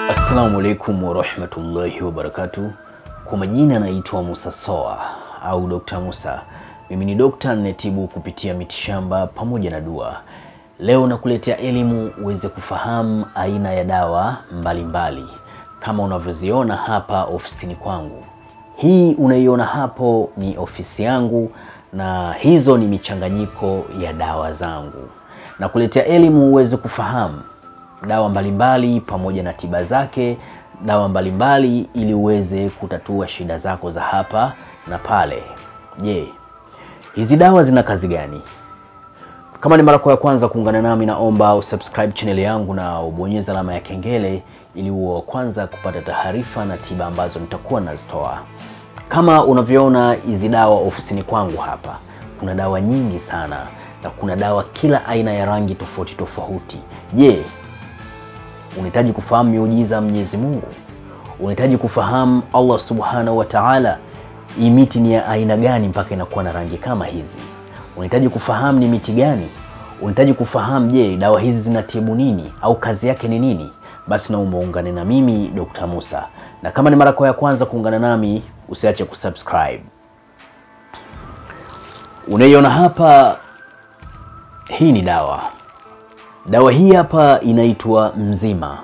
Assalamu alaikum warahmatullahi wabarakatuh. Kwa majina naitwa Musa Soa au Dr. Musa. Mimi ni dokta ninetibu kupitia mitishamba pamoja na dua. Leo nakuletea elimu uweze kufahamu aina ya dawa mbalimbali mbali. Kama unavyoziona hapa ofisini kwangu. Hii unaiona hapo ni ofisi yangu na hizo ni michanganyiko ya dawa zangu. Nakuletea elimu uweze kufahamu dawa mbalimbali mbali, pamoja na tiba zake, dawa mbalimbali mbali, ili uweze kutatua shida zako za hapa na pale. Je, hizi dawa zina kazi gani? Kama ni mara ya kwanza kuungana nami, naomba usubscribe channel yangu na ubonyeze alama ya kengele ili uwe wa kwanza kupata taarifa na tiba ambazo nitakuwa nazitoa. Kama unavyoona hizi dawa ofisini kwangu hapa, kuna dawa nyingi sana na kuna dawa kila aina ya rangi tofauti tofauti. Je, unahitaji kufahamu miujiza Mwenyezi Mungu? Unahitaji kufahamu Allah Subhanahu wa Ta'ala, hii miti ni ya aina gani mpaka inakuwa na rangi kama hizi? Unahitaji kufahamu ni miti gani? Unahitaji kufahamu je, dawa hizi zinatibu nini au kazi yake ni nini? Basi naomba ungane na mimi Dr. Musa, na kama ni mara yako ya kwanza kuungana nami, usiache kusubscribe. Unaiona hapa, hii ni dawa Dawa hii hapa inaitwa Mzima.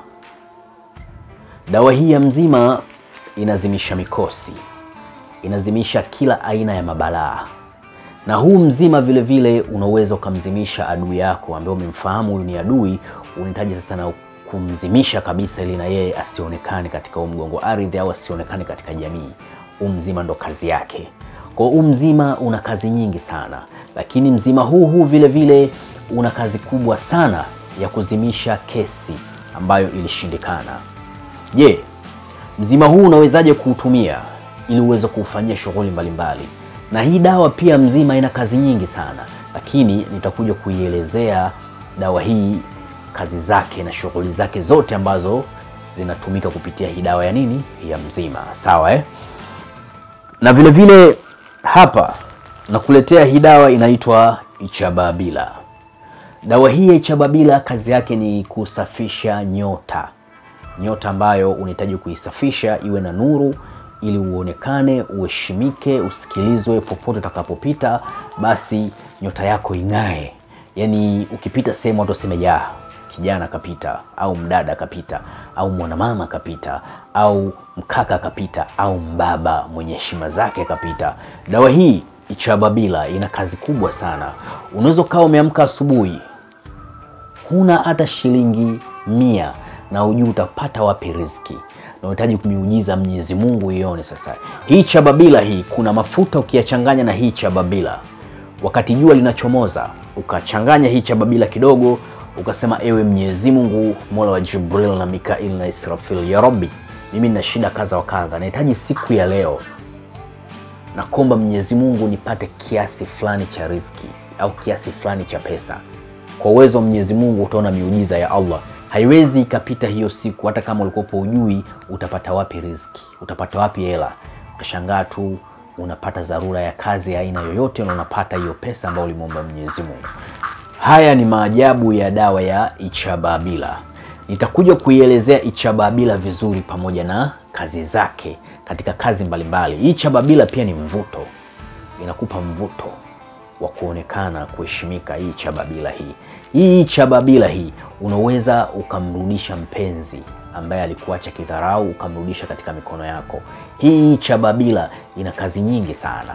Dawa hii ya Mzima inazimisha mikosi, inazimisha kila aina ya mabalaa, na huu Mzima vile vile unaweza ukamzimisha adui yako ambaye umemfahamu huyu ni adui, unahitaji sasa na kumzimisha kabisa, ili na yeye asionekane katika huu mgongo ardhi au asionekane katika jamii. Huu Mzima ndo kazi yake. Kwa huu Mzima una kazi nyingi sana, lakini Mzima huu huu vile vile una kazi kubwa sana ya kuzimisha kesi ambayo ilishindikana. Je, mzima huu unawezaje kuutumia ili uweze kuufanyia shughuli mbalimbali? Na hii dawa pia Mzima ina kazi nyingi sana, lakini nitakuja kuielezea dawa hii kazi zake na shughuli zake zote ambazo zinatumika kupitia hii dawa ya nini, ya Mzima. Sawa eh? Na vile vile hapa nakuletea hii dawa inaitwa Ichababila. Dawa hii ya Ichababila kazi yake ni kusafisha nyota, nyota ambayo unahitaji kuisafisha iwe na nuru, ili uonekane, uheshimike, usikilizwe popote utakapopita, basi nyota yako ing'ae. Yaani ukipita sehemu watu waseme ya kijana kapita, au mdada kapita, au mwanamama kapita, au mkaka kapita, au mbaba mwenye heshima zake kapita. Dawa hii Ichababila ina kazi kubwa sana. Unaweza ukawa umeamka asubuhi huna hata shilingi mia na ujui utapata wapi riziki, na unahitaji kumiujiza Mwenyezi Mungu ione. Sasa hii Chababila hii, kuna mafuta ukiyachanganya na hii Chababila, wakati jua linachomoza, ukachanganya hii Chababila kidogo, ukasema ewe Mwenyezi Mungu, mola wa Jibril na Mikail na Israfil, ya Rabbi, mimi nina shida kadha wa kadha, nahitaji siku ya leo na kuomba Mwenyezi Mungu nipate kiasi fulani cha riziki au kiasi fulani cha pesa. Kwa uwezo wa Mwenyezi Mungu utaona miujiza ya Allah. Haiwezi ikapita hiyo siku, hata kama ulikopo ujui utapata wapi riziki, utapata wapi hela. Utashangaa tu unapata dharura ya kazi ya aina yoyote na unapata hiyo pesa ambayo ulimwomba Mwenyezi Mungu. Haya ni maajabu ya dawa ya Ichababila. Nitakuja kuielezea Ichababila vizuri pamoja na kazi zake katika kazi mbalimbali. Hii Ichababila pia ni mvuto, inakupa mvuto wa kuonekana kuheshimika. Hii Chababila hii hii Chababila hii unaweza ukamrudisha mpenzi ambaye alikuacha kidharau, ukamrudisha katika mikono yako. Hii Chababila ina kazi nyingi sana.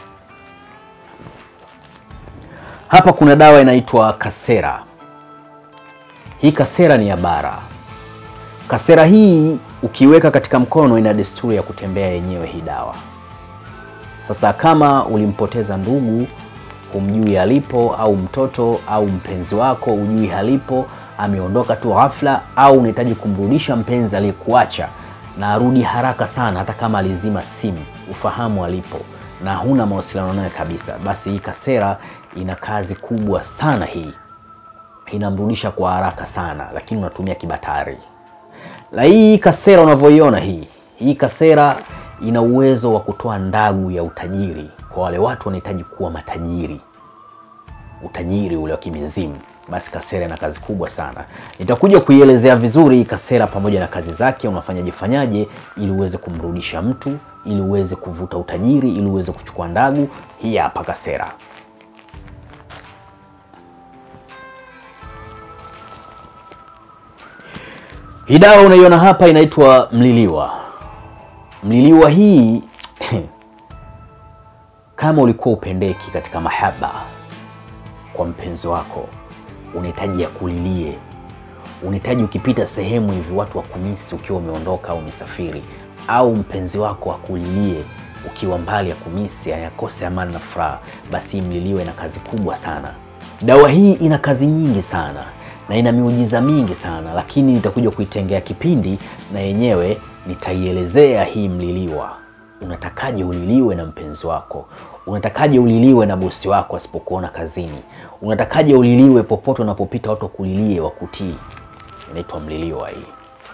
Hapa kuna dawa inaitwa Kasera. Hii Kasera ni ya bara. Kasera hii ukiweka katika mkono, ina desturi ya kutembea yenyewe hii dawa. Sasa kama ulimpoteza ndugu humjui alipo, au mtoto au mpenzi wako hujui halipo, ameondoka tu ghafla, au unahitaji kumrudisha mpenzi aliyekuacha na arudi haraka sana, hata kama alizima simu, ufahamu alipo na huna mawasiliano naye kabisa, basi hii Kasera ina kazi kubwa sana. Hii inamrudisha kwa haraka sana, lakini unatumia kibatari. La hii Kasera unavyoiona hii hii Kasera ina uwezo wa kutoa ndagu ya utajiri kwa wale watu wanahitaji kuwa matajiri, utajiri ule wa kimizimu. basi kasera ina kazi kubwa sana. Nitakuja kuielezea vizuri hii kasera pamoja na kazi zake, unafanyaje fanyaje ili uweze kumrudisha mtu, ili uweze kuvuta utajiri, ili uweze kuchukua ndagu. Hii hapa kasera. Hii dawa unaiona hapa inaitwa mliliwa. Mliliwa hii kama ulikuwa upendeki katika mahaba kwa mpenzi wako, unahitaji akulilie, unahitaji ukipita sehemu hivi watu wakumisi ukiwa umeondoka au umesafiri, au mpenzi wako akulilie ukiwa mbali, akumisi, ayakose amani na furaha, basi mliliwa ina kazi kubwa sana. Dawa hii ina kazi nyingi sana na ina miujiza mingi sana, lakini nitakuja kuitengea kipindi na yenyewe nitaielezea hii mliliwa. Unatakaje uliliwe na mpenzi wako? Unatakaje uliliwe na bosi wako asipokuona kazini? Unatakaje uliliwe popote unapopita, watu wakulilie, wakutii? Inaitwa mliliwa hii.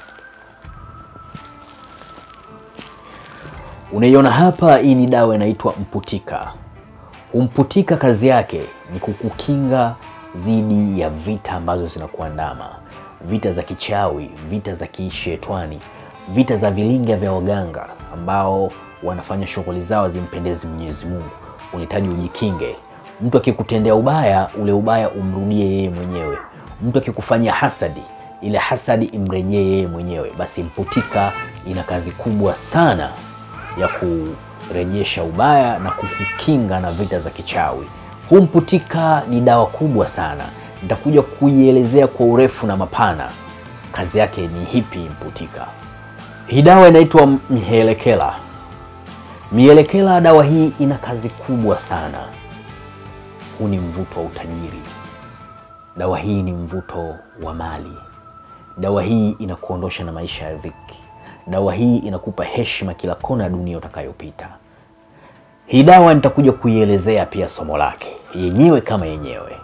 Unaiona hapa, hii ni dawa inaitwa mputika. Umputika kazi yake ni kukukinga dhidi ya vita ambazo zinakuandama, vita za kichawi, vita za kishetwani, vita za vilinga vya waganga ambao wanafanya shughuli zao zimpendezi Mwenyezi Mungu. Unahitaji ujikinge. Mtu akikutendea ubaya, ule ubaya umrudie yeye mwenyewe. Mtu akikufanyia hasadi, ile hasadi imrejee yeye mwenyewe. Basi mputika ina kazi kubwa sana ya kurejesha ubaya na kukukinga na vita za kichawi. Huu mputika ni dawa kubwa sana, nitakuja kuielezea kwa urefu na mapana. Kazi yake ni hipi mputika? Hii dawa inaitwa mihelekela. Mihelekela, dawa hii ina kazi kubwa sana. Huu ni mvuto wa utajiri. Dawa hii ni mvuto wa mali. Dawa hii inakuondosha na maisha ya dhiki. Dawa hii inakupa heshima kila kona ya dunia utakayopita. Hii dawa nitakuja kuielezea pia somo lake yenyewe kama yenyewe.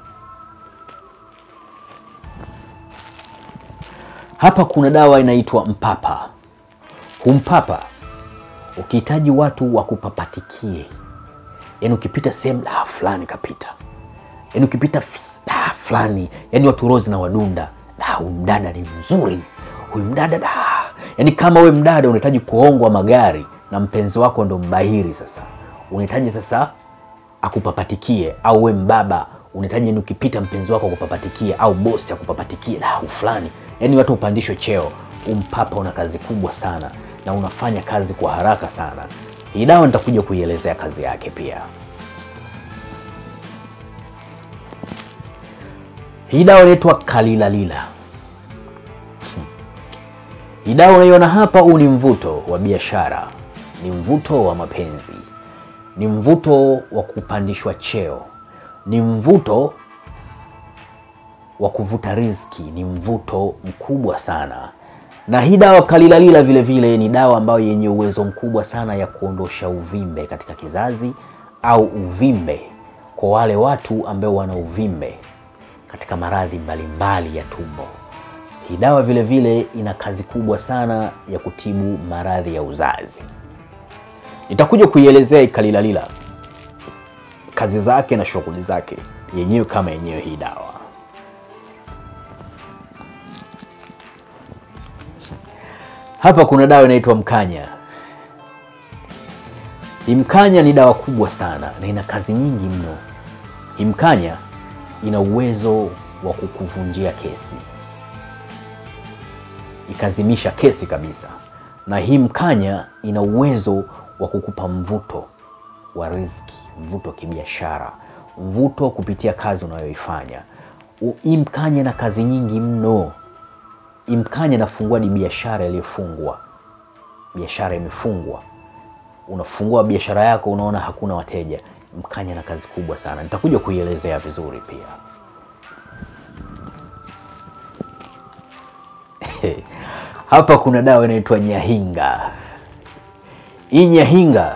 Hapa kuna dawa inaitwa mpapa. Humpapa ukihitaji watu wakupapatikie, yaani ukipita sehemu da fulani kapita, yaani ukipita da fulani, yaani watu rozi na wadunda, da huyu mdada ni mzuri, huyu mdada da, yaani kama we mdada unahitaji kuongwa magari na mpenzi wako ndo mbahiri sasa unahitaji sasa akupapatikie, au we mbaba unahitaji ni ukipita mpenzi wako akupapatikie, au bosi akupapatikie da fulani, yaani watu upandishwe cheo. Umpapa una kazi kubwa sana na unafanya kazi kwa haraka sana. Hii dawa nitakuja kuielezea kazi yake pia. Hii dawa inaitwa kalilalila. Hii dawa unaiona hapa, huu ni mvuto wa biashara, ni mvuto wa mapenzi ni mvuto wa kupandishwa cheo, ni mvuto wa kuvuta riziki, ni mvuto mkubwa sana. Na hii dawa kalilalila vile vile ni dawa ambayo yenye uwezo mkubwa sana ya kuondosha uvimbe katika kizazi au uvimbe kwa wale watu ambao wana uvimbe katika maradhi mbalimbali ya tumbo. Hii dawa vile vile ina kazi kubwa sana ya kutibu maradhi ya uzazi. Nitakuja kuielezea ikalilalila kazi zake na shughuli zake yenyewe kama yenyewe hii dawa. Hapa kuna dawa inaitwa mkanya. Hii mkanya ni dawa kubwa sana na ina kazi nyingi mno. Hii mkanya ina uwezo wa kukuvunjia kesi, ikazimisha kesi kabisa, na hii mkanya ina uwezo wa kukupa mvuto wa riziki, mvuto wa kibiashara, mvuto kupitia kazi unayoifanya. Hii mkanya na kazi nyingi mno. Hii mkanya nafungua ni biashara iliyofungwa, biashara imefungwa, unafungua biashara yako, unaona hakuna wateja. Mkanya na kazi kubwa sana, nitakuja kuielezea vizuri pia. Hapa kuna dawa inaitwa nyahinga. Hii nyahinga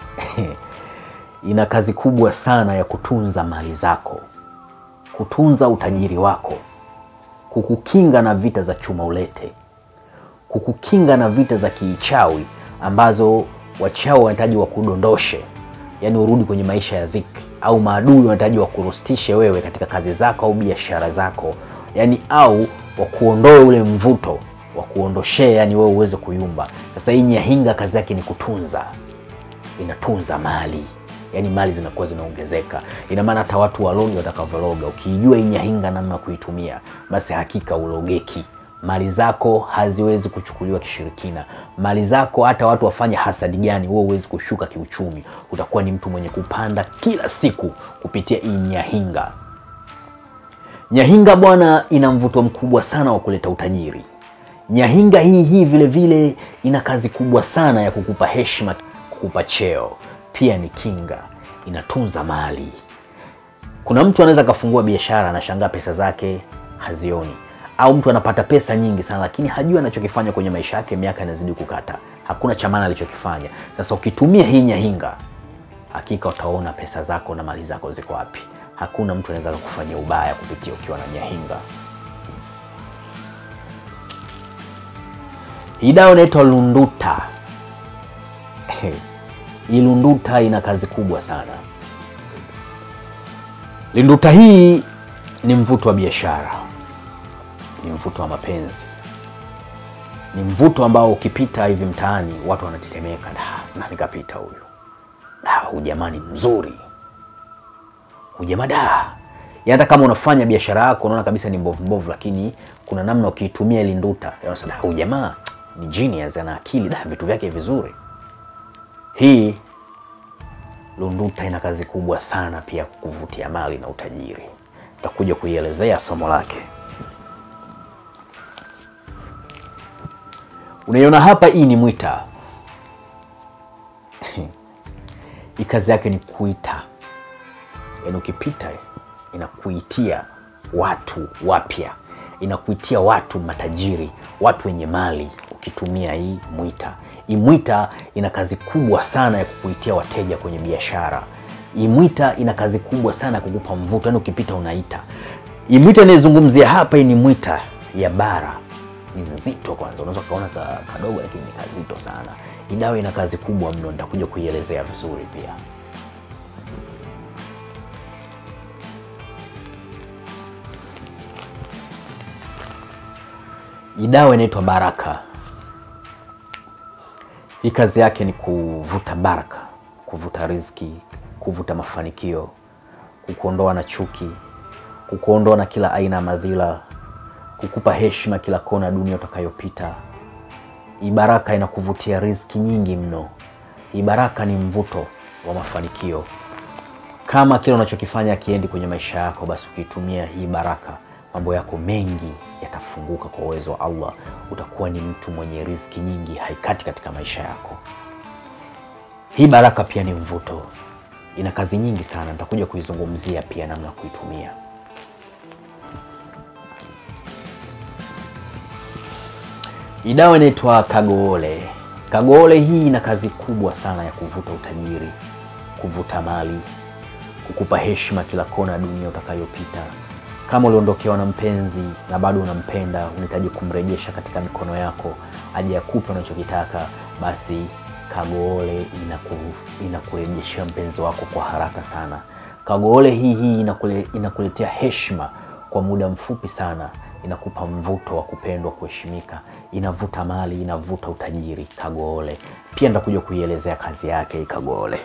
ina kazi kubwa sana ya kutunza mali zako, kutunza utajiri wako, kukukinga na vita za chuma ulete, kukukinga na vita za kiichawi ambazo wachawi wanahitaji wakudondoshe, yaani urudi kwenye maisha ya dhiki. au maadui wanahitaji wakurustishe wewe katika kazi zako au biashara zako, yani au wakuondoe ule mvuto wa kuondoshea, yani wewe uweze kuyumba. Sasa hii nyahinga kazi yake ni kutunza, inatunza mali, yani mali zinakuwa zinaongezeka. Ina maana hata watu walogi watakavyologa, ukiijua hii nyahinga namna ya kuitumia, basi hakika ulogeki. Mali zako haziwezi kuchukuliwa kishirikina. Mali zako hata watu wafanye hasadi gani, wewe huwezi kushuka kiuchumi. Utakuwa ni mtu mwenye kupanda kila siku kupitia hii nyahinga. Nyahinga bwana, ina mvuto mkubwa sana wa kuleta utajiri. Nyahinga hii hii vile vile ina kazi kubwa sana ya kukupa heshima, kukupa cheo. Pia ni kinga, inatunza mali. Kuna mtu anaweza akafungua biashara, anashangaa pesa zake hazioni, au mtu anapata pesa nyingi sana, lakini hajui anachokifanya kwenye maisha yake, miaka inazidi kukata, hakuna cha maana alichokifanya. Sasa ukitumia hii nyahinga, hakika utaona pesa zako na mali zako ziko wapi. Hakuna mtu anaweza kukufanyia ubaya kupitia ukiwa na nyahinga. Hii dawa inaitwa lunduta. Hii lunduta ina kazi kubwa sana. Lunduta hii ni mvuto wa biashara, ni mvuto wa mapenzi, ni mvuto ambao ukipita hivi mtaani watu wanatetemeka, da, na nikapita huyu, da, huyu jamani mzuri, huyu jamaa da. Hata kama unafanya biashara yako unaona kabisa ni mbovu mbovu, lakini kuna namna ukiitumia ili nduta, unasema da, huyu jamaa ni genius, ana akili da, vitu vyake vizuri. Hii lunduta ina kazi kubwa sana pia kuvutia mali na utajiri. Takuja kuielezea somo lake. Unaiona hapa, hii ni mwita. Hii kazi yake ni kuita, yaani ukipita inakuitia watu wapya, inakuitia watu matajiri, watu wenye mali, ukitumia hii mwita. Hii mwita ina kazi kubwa sana ya kukuitia wateja kwenye biashara. Hii mwita ina kazi kubwa sana ya kukupa mvuto, yaani ukipita unaita. Hii mwita inayozungumzia hapa, hii ni mwita ya bara, ni nzito. Kwanza unaweza ukaona ka, kadogo, lakini ni kazito sana. Hii dawa ina kazi kubwa mno, nitakuja kuielezea vizuri pia. Hii dawa inaitwa Baraka. Hii kazi yake ni kuvuta baraka, kuvuta riziki, kuvuta mafanikio, kukuondoa na chuki, kukuondoa na kila aina ya madhila, kukupa heshima kila kona dunia utakayopita. Hii baraka inakuvutia riziki nyingi mno. Hii baraka ni mvuto wa mafanikio. Kama kile unachokifanya akiendi kwenye maisha yako, basi ukiitumia hii baraka, mambo yako mengi yatafunguka kwa uwezo wa Allah. Utakuwa ni mtu mwenye riziki nyingi, haikati katika maisha yako. Hii baraka pia ni mvuto, ina kazi nyingi sana, nitakuja kuizungumzia pia namna ya kuitumia. Hii dawa inaitwa Kagoole. Kagoole hii ina kazi kubwa sana ya kuvuta utajiri, kuvuta mali, kukupa heshima kila kona ya dunia utakayopita. Kama uliondokewa na mpenzi na bado unampenda, unahitaji kumrejesha katika mikono yako aje akupe unachokitaka, basi Kagoole inaku, inakurejeshea mpenzi wako kwa haraka sana. Kagoole hii hii inakule, inakuletea heshima kwa muda mfupi sana, inakupa mvuto wa kupendwa, kuheshimika, inavuta mali, inavuta utajiri. Kagoole pia nitakuja kuielezea kazi yake hii Kagoole.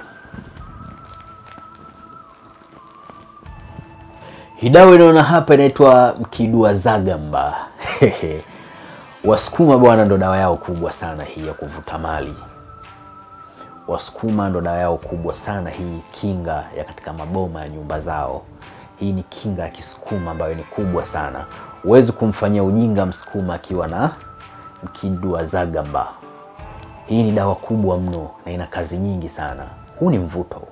Hii dawa inaona hapa inaitwa Mkidua Zagamba. Wasukuma bwana, ndo dawa yao kubwa sana hii ya kuvuta mali. Wasukuma ndo dawa yao kubwa sana hii, kinga ya katika maboma ya nyumba zao. Hii ni kinga ya Kisukuma ambayo ni kubwa sana. Huwezi kumfanyia ujinga Msukuma akiwa na Mkidua Zagamba. Hii ni dawa kubwa mno na ina kazi nyingi sana. Huu ni mvuto,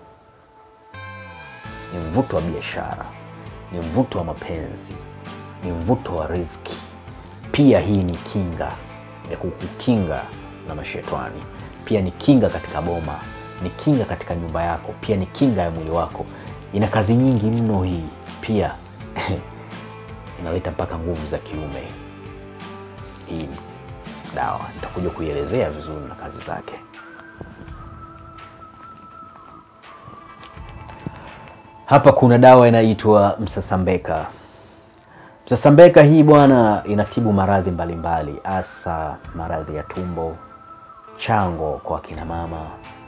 ni mvuto wa biashara ni mvuto wa mapenzi, ni mvuto wa riziki. Pia hii ni kinga ya kukukinga na mashetani. Pia ni kinga katika boma, ni kinga katika nyumba yako, pia ni kinga ya mwili wako. Ina kazi nyingi mno hii. Pia inaleta mpaka nguvu za kiume. Hii dawa nitakuja kuielezea vizuri na kazi zake. Hapa kuna dawa inaitwa msasambeka. Msasambeka hii bwana, inatibu maradhi mbalimbali, hasa maradhi ya tumbo, chango kwa akina mama,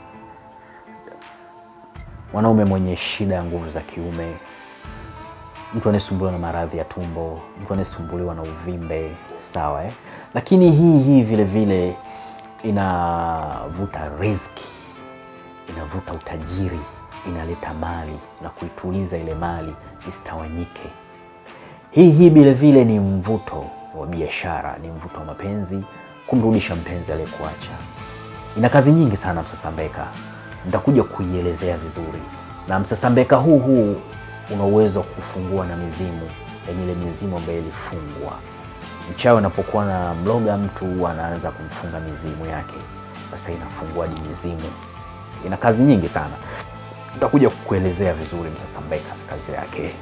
mwanaume mwenye shida ya nguvu za kiume, mtu anayesumbuliwa na maradhi ya tumbo, mtu anayesumbuliwa na uvimbe, sawa eh? Lakini hii hii vile vile inavuta riziki, inavuta utajiri, inaleta mali na kuituliza ile mali isitawanyike. Hii hii vile vile ni mvuto wa biashara, ni mvuto wa mapenzi, kumrudisha mpenzi aliyekuacha. Ina kazi nyingi sana msasambeka, nitakuja kuielezea vizuri. Na msasambeka huu huu una uwezo wa kufungua na mizimu, yaani ile mizimu ambayo ilifungwa. Mchawi anapokuwa na mloga mtu anaanza kumfunga mizimu yake, sasa inafungua hadi mizimu. Ina kazi nyingi sana, nitakuja kukuelezea vizuri msasambeka na kazi yake.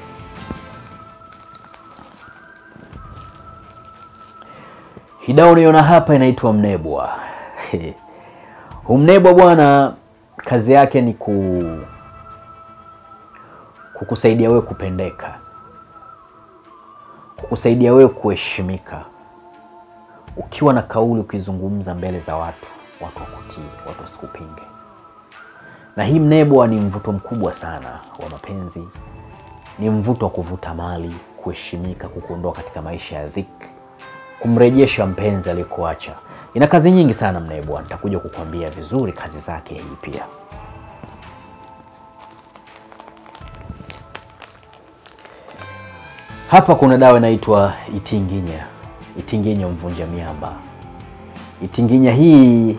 Hii dawa unaiona hapa inaitwa mnebwa. Huu mnebwa bwana, kazi yake ni ku kukusaidia wewe kupendeka, kukusaidia wewe kuheshimika. Ukiwa na kauli, ukizungumza mbele za watu, watu wakutii, watu wasikupinge. Na hii mnebwa ni mvuto mkubwa sana wa mapenzi, ni mvuto wa kuvuta mali, kuheshimika, kukuondoa katika maisha ya dhiki kumrejesha mpenzi aliyekuacha. Ina kazi nyingi sana mnebwa, nitakuja kukwambia vizuri kazi zake hii pia. Hapa kuna dawa inaitwa itinginya, itinginya mvunja miamba. Itinginya hii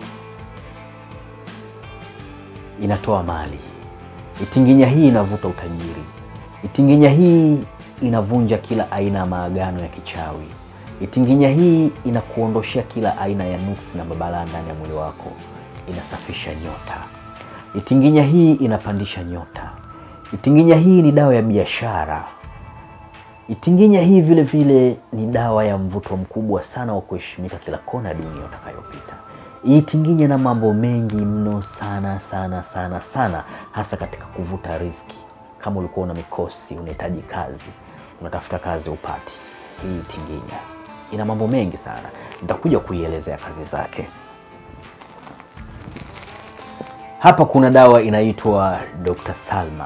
inatoa mali, itinginya hii inavuta utajiri, itinginya hii inavunja kila aina ya maagano ya kichawi Itinginya hii inakuondoshea kila aina ya nuksi na mabalaa ndani ya mwili wako, inasafisha nyota. Itinginya hii inapandisha nyota. Itinginya hii ni dawa ya biashara. Itinginya hii vile vile ni dawa ya mvuto mkubwa sana wa kuheshimika kila kona ya dunia utakayopita. Itinginya na mambo mengi mno sana sana sana sana, hasa katika kuvuta riziki. Kama ulikuwa una mikosi, unahitaji kazi, unatafuta kazi upati, hii itinginya ina mambo mengi sana, nitakuja kuielezea kazi zake. Hapa kuna dawa inaitwa Dr. Salma.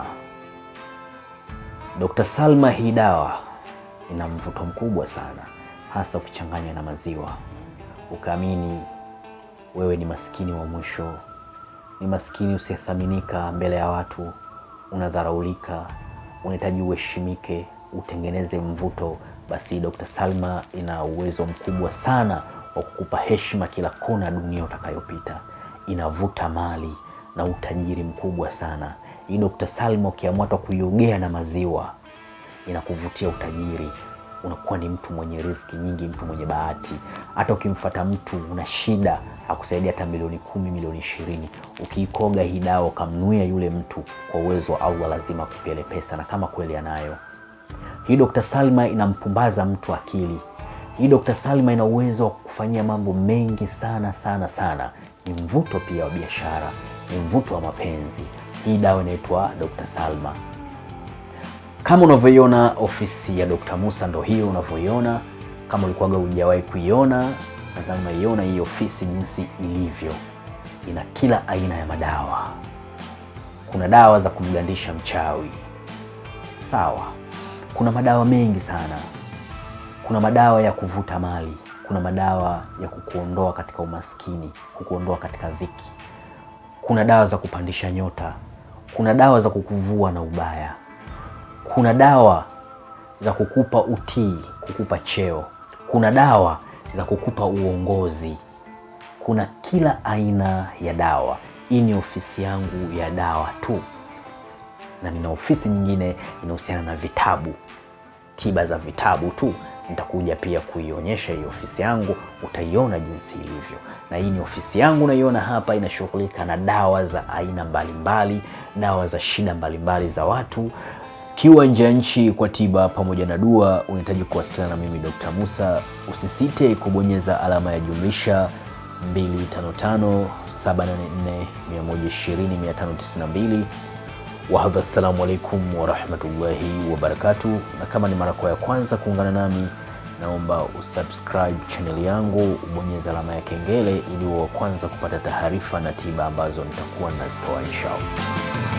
Dr. Salma, hii dawa ina mvuto mkubwa sana, hasa ukichanganya na maziwa, ukaamini wewe ni maskini wa mwisho, ni maskini usiyethaminika mbele ya watu, unadharaulika, unahitaji uheshimike, utengeneze mvuto basi Dr. Salma ina uwezo mkubwa sana wa kukupa heshima kila kona ya dunia utakayopita. Inavuta mali na utajiri mkubwa sana. Hii Dr. Salma ukiamua hata kuiogea na maziwa inakuvutia utajiri, unakuwa ni mtu mwenye riziki nyingi, mtu mwenye bahati. Hata ukimfata mtu una shida, akusaidia hata milioni kumi, milioni ishirini, ukiikoga hii dawa ukamnuia yule mtu, kwa uwezo wa Allah lazima akupele pesa, na kama kweli anayo hii Dr. Salma inampumbaza mtu akili. Hii Dr. Salma ina uwezo wa kufanyia mambo mengi sana sana sana. Ni mvuto pia wa biashara, ni mvuto wa mapenzi. Hii dawa inaitwa Dr. Salma. Kama unavyoiona ofisi ya Dr. Musa ndo hiyo unavyoiona. Kama ulikuwaga hujawahi kuiona, nadhani unaiona hii ofisi jinsi ilivyo. Ina kila aina ya madawa. Kuna dawa za kumgandisha mchawi, sawa kuna madawa mengi sana. Kuna madawa ya kuvuta mali, kuna madawa ya kukuondoa katika umaskini, kukuondoa katika dhiki. Kuna dawa za kupandisha nyota, kuna dawa za kukuvua na ubaya, kuna dawa za kukupa utii, kukupa cheo, kuna dawa za kukupa uongozi. Kuna kila aina ya dawa. Hii ni ofisi yangu ya dawa tu na nina ofisi nyingine inahusiana na vitabu, tiba za vitabu tu. Nitakuja pia kuionyesha hii ofisi yangu, utaiona jinsi ilivyo. Na hii ni ofisi yangu, naiona hapa, inashughulika na dawa za aina mbalimbali, dawa za shida mbalimbali za watu. Kiwa nje ya nchi kwa tiba pamoja na dua, unahitaji kuwasiliana na mimi Dr. Musa, usisite kubonyeza alama ya jumlisha 255 784 120 592 Wahadha, assalamu alaikum warahmatullahi wabarakatuh. Na kama ni mara kwa ya kwanza kuungana nami, naomba usubscribe channel yangu, ubonyeza alama ya kengele ili uwe wa kwanza kupata taarifa na tiba ambazo nitakuwa nazitoa inshallah.